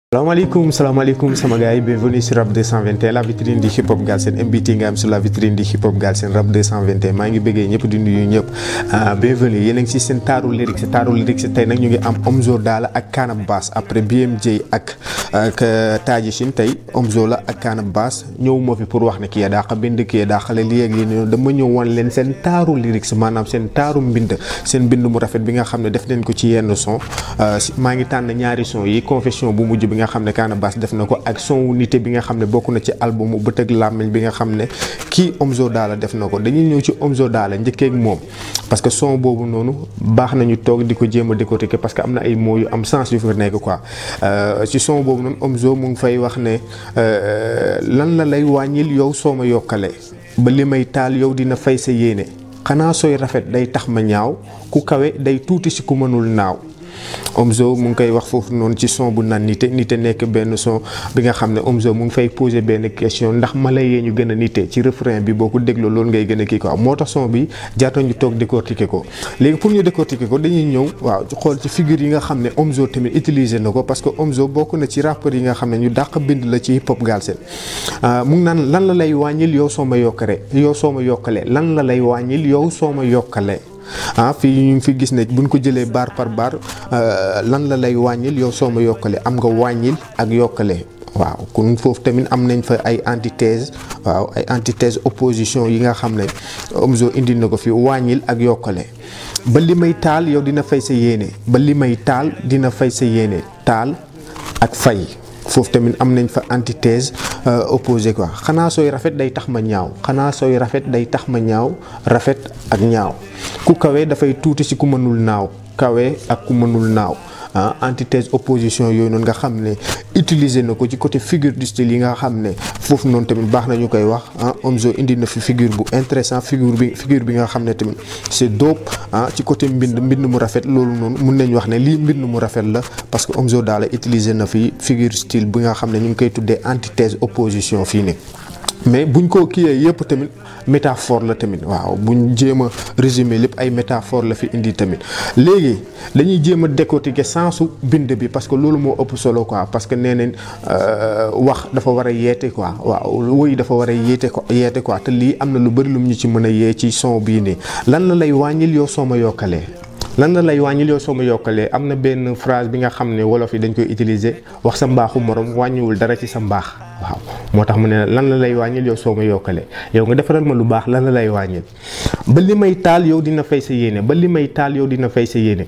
salaamaaleykum salaamaaleykum sama gars yi bienvenue sur Rap 221 la vitrine du hip hop Galsen MBT nga am sur la vitrine du hip hop Galsen Rap 221 maa ngi bëggee ñëpp di nuyu ñëpp bienvenue yéen a ngi si seen taaru lyrics taaru lyrics tey nag ñu ngi am Omzo Dollar ak Kana Bass après BMJ ak ak Taji Shin tey Omzo la ak Kana Bass ñëw moo fi pour wax ne kii daa bind kii daa xale lii ak lii nii dama ñëw wan leen seen taaru lyrics maanaam seen taaru mbind seen mbind mu rafet bi nga xam ne def nañ ko ci yenn son maa ngi tànn ñaari son yi confession bu mujj bi nga xam ne Kana Bass def na ko ak son wu nité bi nga xam ne bokk na ci album bët ak làmmiñ bi nga xam ne kii Omzo Dollar def na ko dañuy ñëw ci Omzo Dollar njëkkee ak moom parce que son boobu noonu baax nañu toog di ko jéem a décortiquer parce que am na ay mots yu am sens yu fa nekk quoi ci son boobu noonu Omzo mu ngi fay wax ne lan la lay wàññil yow soo ma yokkalee ba li may taal yow dina fay sa yéene xanaa sooy rafet day tax ma ñaaw ku kawe day tuuti si ku mënul naaw Omzo mu ngi koy wax foofu noonu ci son bu naan nite nite nekk benn son bi nga xam ne Omzo mu ngi fay poser benn question ndax mala yee ñu gën a nite ci refrain bi boo ko dégloo loolu ngay gën a kii quoi moo tax son bi jaatoon ñu toog décortiquer ko léegi pour ñu décortiquer ko dañuy ñëw waaw xool ci figure yi nga xam ne Omzo tamit utiliser na ko parce que Omzo bokk na ci rappeurs yi nga xam ne ñu dàq bind la ci hip hop Galsen mu ngi naan lan la lay wàññil yow soo ma yokkale yow soo ma yokkalee lan la lay wàññil yow soo ma yokkalee ah fii ñu ngi fi gis ne buñ ko jëlee bar par bar lan la lay wàññil yow soo ma yokkale am nga wàññil ak yokkale waaw kon foofu tamit am nañ fa ay antithèse waaw ay antithèse opposition yi nga xam ne Omzo indi na ko fi wàññil ak yokkale ba li may taal yow dina fay sa yéene ba li may taal dina fay sa yéene taal ak fay foofu tamit am nañ fa antithèse opposé quoi xanaa sooy rafet day tax ma ñaaw xanaa sooy rafet day tax ma ñaaw rafet ak ñaaw ku kawe dafay tuuti si ku mënul naaw kawe ak ku mënul naaw ah antithèse opposition yooyu noonu nga xam ne utiliser na ko ci côté figure du style yi nga xam ne foofu noonu tamit baax na ñu koy wax ah Omzo indi na fi figure bu intéressant figure bi figure bi nga xam ne tamit c'est dope ah ci côté mbind mbind mu rafet loolu noonu mun nañ wax ne lii mbind mu rafet la parce que Omzo Dollar utiliser na fi figure style bi nga xam ne ñu ngi koy tuddee antithèse opposition fii nii. mais buñ ko kiiyee yëpp tamit métaphore la tamit waaw buñ jéem a résumer lépp ay métaphore la fi indi tamit léegi dañuy jéem a décortiquer sensu bind bi parce que loolu moo ëpp solo quoi parce que nee nañ wax dafa war a yeete quoi waaw woy dafa war a yeete ko yeete quoi te lii am na lu bëri lu ñu ci mën a yee ci son bii nii lan la lay wàññil yow soo ma yokkalee. lan la lay wàññil yow soo ma yokkalee am na benn phrase bi nga xam ne wolof yi dañ koy utiliser wax sa mbaaxu morom wàññiwul dara ci sa mbaax waaw moo tax mu ne lan la lay wàññil yow soo ma yokkalee yow nga defaral ma lu baax lan la lay wàññil ba li may taal yow dina fay sa yéene ba li may taal yow dina fay sa yéene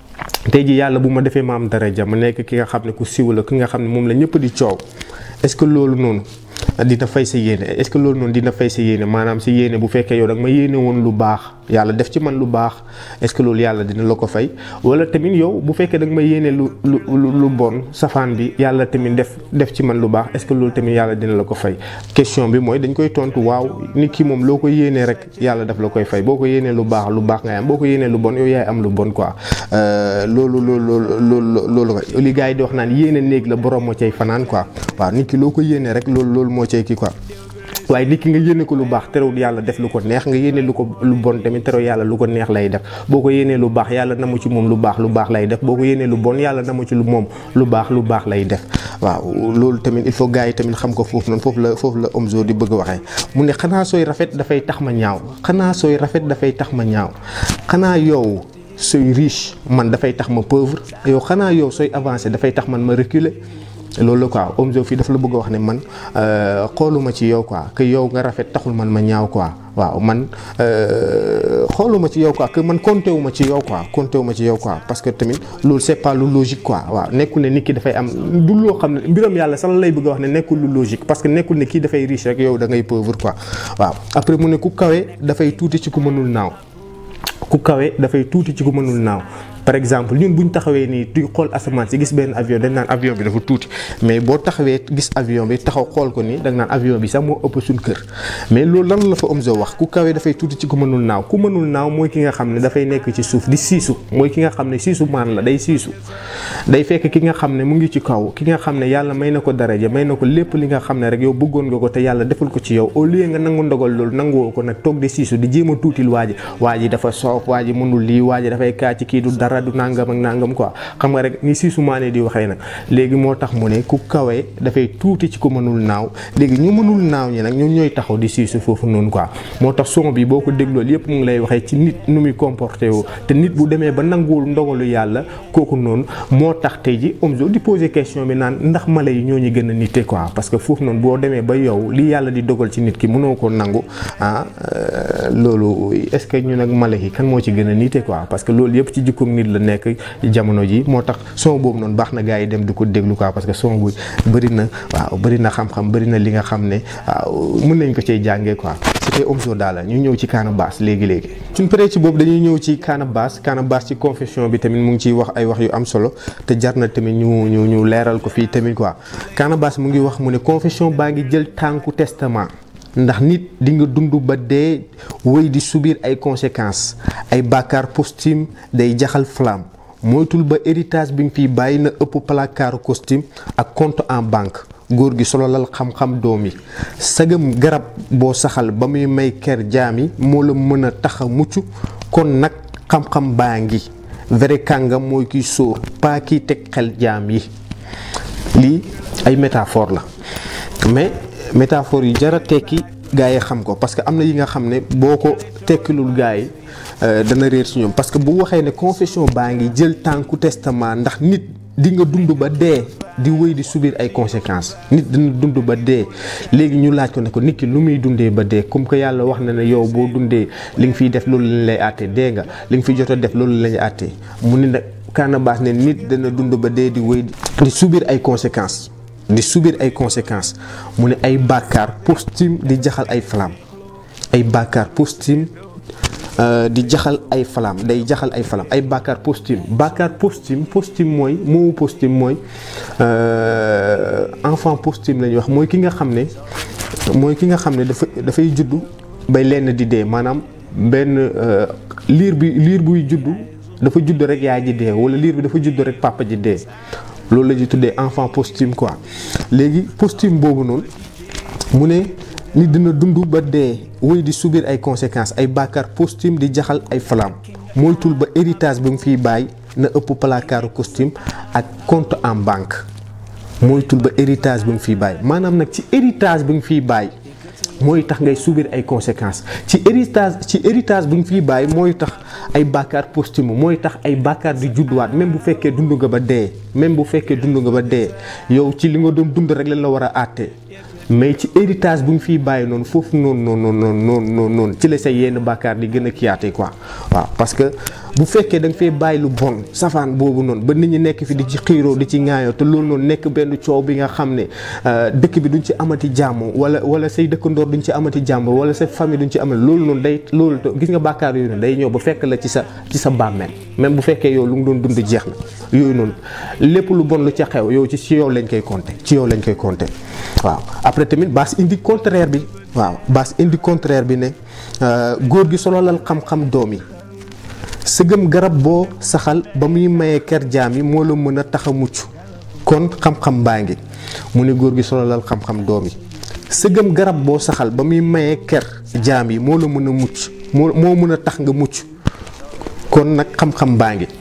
tey ji yàlla bu ma defee ma am daraja ma nekk ki nga xam ne ku siw la ki nga xam ne moom la ñëpp di coow est-ce que loolu noonu dina fay sa yéene est-ce que loolu noonu dina fay sa yéene maanaam sa yéene bu fekkee yow da nga ma yéene woon lu baax yàlla def ci man lu baax est-ce que loolu yàlla dina la ko fay wala tamit yow bu fekkee da nga ma yéene lu lu lu bon safaan bi yàlla tamit def def ci man lu baax est-ce que loolu tamit yàlla dina la ko fay question bi mooy dañ koy tontu waaw nit ki moom loo ko yéenee rek yàlla daf la koy fay boo ko yéenee lu baax lu baax ngay am boo ko yéenee lu bon yow yaay am lu bon quoi loolu loolu loolu loolu li gars yi di wax naan yéene néeg la borom moo cay fanaan quoi waaw nit ki loo ko yéenee rek loolu loolu moo cay kii quoi waaye nit ki nga yéene ko lu baax terewul yàlla def lu ko neex nga yéene lu ko lu bon tamit terewul yàlla lu ko neex lay def boo ko yéenee lu baax yàlla na mu ci moom lu baax lu baax lay def boo ko yéenee lu bon yàlla na mu ci lu moom lu baax lu baax lay def waaw loolu tamit il faut gars yi tamit xam ko foofu noonu foofu la foofu la Omzo di bëgg a waxee mu ne xanaa sooy rafet dafay tax ma ñaaw xanaa sooy rafet dafay tax ma ñaaw xanaa yow sooy riche man dafay tax ma pauvre yow xanaa yow sooy avancé dafay tax man ma reculer loolu la quoi Omzo fii dafa la bëgg a wax ne man xooluma ci yow quoi que yow nga rafet taxul man ma ñaaw quoi waaw man xooluma ci yow quoi que man compté wu ma ci yow quoi compté wu ma ci yow quoi parce que tamit loolu c'est pas lu logique quoi waaw nekkul ne nit ki dafay am du loo xam ne mbiram yàlla sax la lay bëgg a wax ne nekkul lu logique parce que nekkul ne kii dafay riche rek yow da ngay pauvre quoi waaw après mu ne ku kawe dafay tuuti ci ku mënul naaw ku kawe dafay tuuti ci ku mënul naaw par exemple ñun bu ñu taxawee nii di xool asamaan si gis benn avion dañ naan avion bi dafa tuuti mais boo taxawee gis avion bi taxaw xool ko nii da nga naan avion bi sax moo ëpp suñ kër mais loolu lan la fa Omzo wax ku kawee dafay tuuti ci ku mënul naaw ku mënul naaw mooy ki nga xam ne dafay nekk ci suuf di siisu mooy ki nga xam ne siisu maan la day siisu day fekk ki nga xam ne mu ngi ci kaw ki nga xam ne yàlla may na ko daraja may na ko lépp li nga xam ne rek yow bëggoon nga ko te yàlla deful ko ci yow au lieu nga nangu ndogal loolu nanguwoo ko nag toog di siisu di jéem a tuutil waa ji waa ji dafa soof waa ji mënul lii waa ji dafay kaa ci kii du dara dara du nangam ak nangam quoi xam nga rek ni Siisu Maane di waxee nag léegi moo tax mu ne ku kawe dafay tuuti ci ku mënul naaw léegi ñu mënul naaw ñi nag ñoom ñooy taxaw di siisu foofu noonu quoi moo tax son bi boo ko déglool yépp mu ngi lay waxee ci nit nu muy comporté woo te nit bu demee ba nanguwul ndogalu yàlla kooku noonu moo tax tey ji Omzo di poser question bi naan ndax mala yi ñoo ñu gën a nite quoi parce que foofu noonu boo demee ba yow li yàlla di dogal ci nit ki mënoo ko nangu ah loolu est-ce que ñu nag mala yi kan moo ci gën a nite quoi parce que loolu yëpp ci jikkoom nit la nekk jamono ji moo tax son boobu noonu baax na gars yi dem di ko déglu quoi parce que son bu bëri na waaw bëri na xam-xam bëri na li nga xam ne waaw mën nañ ko cee jàngee quoi c'était Omzo Dollar ñu ñëw ci Canabasse léegi-léegi suñ paree ci boobu dañuy ñëw ci Canabasse Canabasse ci confession bi tamit mu ngi ciy wax ay wax yu am solo te jar na tamit ñu ñu ñu leeral ko fii tamit quoi Canabasse mu ngi wax mu ne confession baa ngi jël tànku testament ndax nit di nga dund ba dee wéy di subir ay conséquences ay bàkkaar posthume day jaxal flamme moytul ba héritage bi nga fiy bàyyi na ëpp placard costume ak compte en banque góor gi sololal xam-xam doom yi sagam garab boo saxal ba muy may ker jaam yi moo la mën a tax a mucc kon nag xam-xam baa ngi vrai kàngam mooy kiy sóor pas kiy teg xel jaam yi lii ay métaphore la mais métaphore yi jara tekki gaa yi xam ko parce que am na yi nga xam ne boo ko tekkilul gaa yi dana réer ci ñoom parce que bu waxee ne confession baa ngi jël tànku testament ndax nit di nga dund ba dee di wéy di subir ay conséquences nit dina dund ba dee léegi ñu laaj ko ne ko nit ki lu muy dundee ba dee comme que yàlla wax na ne yow boo dundee li nga fiy def loolu lañ lay àtte dee nga li nga fiy jot a def loolu lañ lay àtte mu ne nag Canabasse ne nit dana dund ba dee di wéy di subir ay conséquences di subir ay conséquences mu ne ay bàkkaar posthume di jaxal ay flamme ay bàkkaar posthume di jaxal ay flamme day jaxal ay flamme ay bàkkaar posthume bàkkaar posthume posthume mooy moomu posthume mooy enfant posthume la ñuy wax mooy ki nga xam ne mooy ki nga xam ne dafa dafay juddu bay lenn di dee maanaam benn liir bi liir buy juddu dafa juddu rek yaay ji dee wala liir bi dafa juddu rek papa ji dee loolu la ñuy tuddee enfant posthume quoi léegi posthume boobu noonu mu ne nit dina dund ba dee wéy di subir ay conséquences ay bàkkaar posthume di jaxal ay flamme moytul ba héritage bi mu fiy bàyyi na ëpp placard costume ak compte en banque moytul ba héritage bi mu fiy bàyyi maanaam nag ci héritage bi nga fiy bàyyi mooy tax ngay subir ay conséquences ci héritage ci héritage bi nga fiy bàyyi mooy tax ay bàkkaar posthume mooy tax ay bàkkaar di judduwaat même bu fekkee dund nga ba dee même bu fekkee dund nga ba dee yow ci li nga doon dund rek lañ la war a àtte mais ci héritage bu ñu fiy bàyyi noonu foofu noonu noonu noonu noonu noonu ci la sa yenn bàkkaar di gën a kiyaate quoi waaw parce que bu fekkee da nga fee bàyyi lu bon safaan boobu noonu ba nit ñi nekk fi di ci xiiroo di ci ŋaayoo te loolu noonu nekk benn coow bi nga xam ne dëkk bi duñ ci amati jàmm wala wala say dëkkandoor duñ ci amati jàmm wala sa famille duñ ci amati loolu noonu day loolu gis nga bàkkaar yooyu noonu day ñëw ba fekk la ci sa ci sa bàmmeel même bu fekkee yow lu nga doon dund jeex na yooyu noonu lépp lu bon lu ca xew yow ci ci yow lañ koy compter ci yow lañ koy compter waaw après tamit baas indi contraire bi waaw baas indi contraire bi ne góor gi sololal xam-xam doom yi sëgëm garab boo saxal ba muy mayee ker jaam yi moo la mën a tax a mucc kon xam-xam baa ngi mu ne góor gi sololal xam-xam doom yi sëgëm garab boo saxal ba muy mayee ker jaam yi moo la mën a mucc moo moo mën a tax nga mucc kon nag xam-xam baa ngi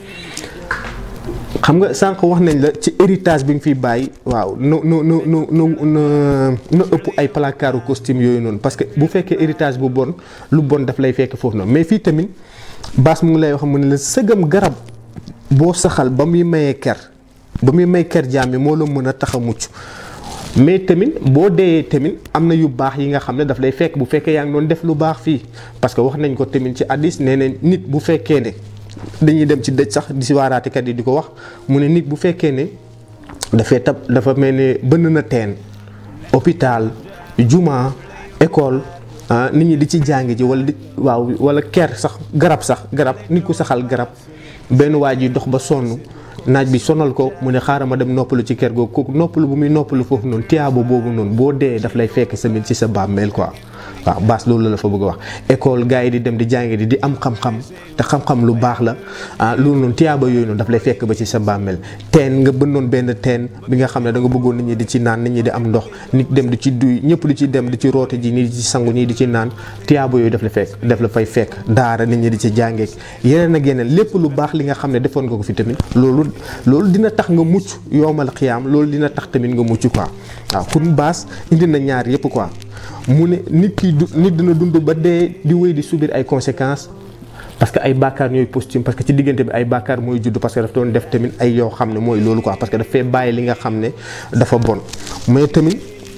xam nga sànq wax nañ la ci héritage bi nga fiy bàyyi waaw no no no no no na ëpp ay placard costume yooyu noonu parce que bu fekkee héritage bu bon lu bon daf lay fekk foofu noonu mais fii tamit baas mu ngi lay wax mu ne la sëgam garab boo saxal ba muy mayee ker ba muy may ker jaam bi moo la mën a tax a mucc mais tamit boo deeyee tamit am na yu baax yi nga xam ne daf lay fekk bu fekkee yaa ngi doon def lu baax fii parce que wax nañ ko tamit ci hadiis nee na nit bu fekkee ne dañuy dem ci dëj sax di si waaraatekat yi di ko wax mu ne nit bu fekkee ne dafay tab dafa mel ne bënn na teen hôpital juma école nit ñi di ci jàng ji wala di waaw wala ker sax garab sax garab nit ku saxal garab benn waa ji dox ba sonn naaj bi sonal ko mu ne xaaral ma dem noppalu ci kër googu kooku noppalu bu muy noppalu foofu noonu tiyaabo boobu noonu boo dee daf lay fekk samit ci sa bàmmeel quoi waaw baas loolu la fa bëgg a wax école gars yi di dem di jàngi di di am xam-xam te xam-xam lu baax la ah loolu noonu tiyaaba yooyu noonu daf lay fekk ba ci sa bàmmeel teen nga bënnoon benn teen bi nga xam ne da nga bëggoon nit ñi di ci naan nit ñi di am ndox nit dem di ci duy ñëpp di ci dem di ci roote ji nii di ci sangu ñii di ci naan tiyaaba yooyu daf la fekk daf la fay fekk daara nit ñi di ci jàngeek yeneen ak yeneen lépp lu baax li nga xam ne defoon nga ko fi tamit loolu loolu dina tax nga mucc yowmal xiyaam loolu dina tax tamit nga mucc quoi waaw pour baas indi na ñaar yëpp quoi mu ne nit ki du nit dina dund ba dee di wéy di subir ay conséquences parce que ay bàkkaar ñooy posthume parce que ci diggante bi ay bàkkaar mooy judd parce que daf doon def tamit ay yoo xam ne mooy loolu quoi parce que daf fee bàyyi li nga xam ne dafa bon mais tamit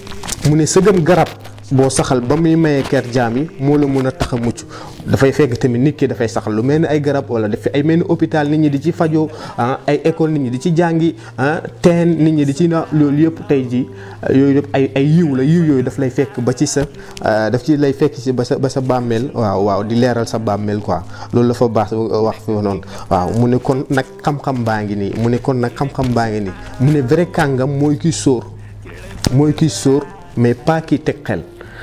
mu ne sëgëm garab boo saxal ba muy mayee ker jaam yi moo la mën a tax a mucc dafay fekk tamit nit ki dafay saxal lu mel ni ay garab wala daf ay mel ni hôpital nit ñi di ci fajoo ah ay école nit ñi di ci jàngi ah teen nit ñi di ci na loolu yëpp tey ji yooyu yëpp ay ay yiw la yiw yooyu daf lay fekk ba ci sa daf ci lay fekk ci ba sa ba sa bàmmeel waaw waaw di leeral sa bàmmeel quoi loolu la fa baax wax fi noonu waaw mu ne kon nag xam-xam baa ngi nii mu ne kon nag xam-xam baa ngi nii mu ne vrai kàngam mooy kiy sóor mooy kiy sóor mais pas kiy teg xel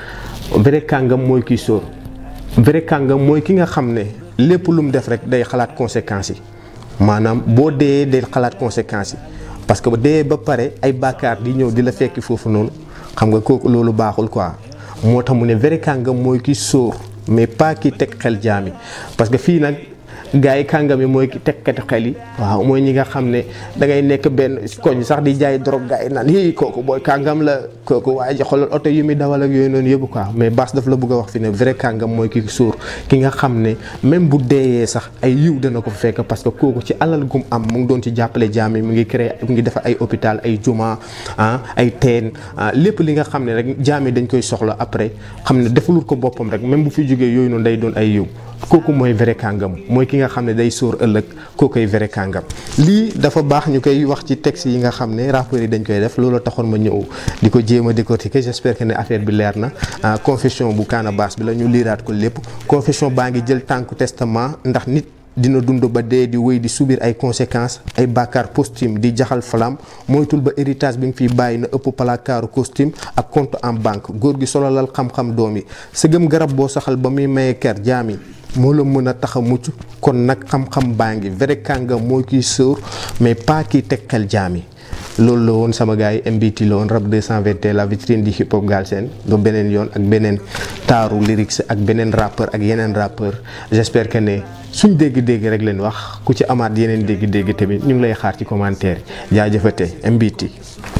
vrai kàngam mooy kiy sóor vrai kàngam mooy ki nga xam ne lépp lu mu def rek day xalaat conséquences yi maanaam boo dee day xalaat conséquences yi parce que dee ba pare ay bàkkaar di ñëw di la fekki foofu noonu xam nga kooku loolu baaxul quoi moo tax mu ne vrai kàngam mooy ki sóor mais pas ki teg xel jaami parce que fii nag gars yi kàngam yi mooy ki tekkati xel yi waaw mooy ñi nga xam ne da ngay nekk benn koñ sax di jaay drogue gars yi naan hii kooku booy kàngam la kooku waaye ji xoolal oto yu muy dawal ak yooyu noonu yëpp quoi mais Bass daf la bëgg a wax fi ne vrai kàngam mooy ki suur ki nga xam ne même bu deeyee sax ay yiw dana ko fekk parce que kooku ci alal gum am mu ngi doon ci jàppale jaam yi mu ngi créé mu ngi defar ay hôpital ay juma ah ay teen lépp li nga xam ne rek jaam yi dañ koy soxla après xam ne defalul ko boppam rek même bu fi jógee yooyu noonu day doon ay yiw kooku mooy vrai kàngam mooy ki nga xam ne day sóor ëllëg kookoy vrai kàngam lii dafa baax ñu koy wax ci texte yi nga xam ne rappeurs yi dañ koy def loolu taxoon ma ñëw di ko jéem a décortiquer j'espère que ne affaire bi leer na confession bu Kaana Bass bi la ñu liiraat ko lépp confession baa ngi jël tànku testament ndax nit dina dund ba dee di wéy di subir ay conséquences ay bàkkaar posthume di jaxal flam moytul ba héritage bi nga fiy bàyyi na ëpp palakaaru costume ak compte en banque góor gi solalal xam-xam doom yi sëgëm garab boo saxal ba muy maye ker jaami moo la mën a tax a mucc kon nag xam-xam baa ngi vrai kàngam mooy kiy sóor mais pas kiy teg xel jaami loolu la woon sama gars yi MBT la woon rap 221 la vitrine di hip hop Galsen do beneen yoon ak beneen taaru lyrics ak beneen rappeur ak yeneen rappeur j'espère que ne suñ dégg-dégg rek leen wax ku ci amaat yeneen dégg-dégg tamit ñu ngi lay xaar ci commentaire jaajëfate MBT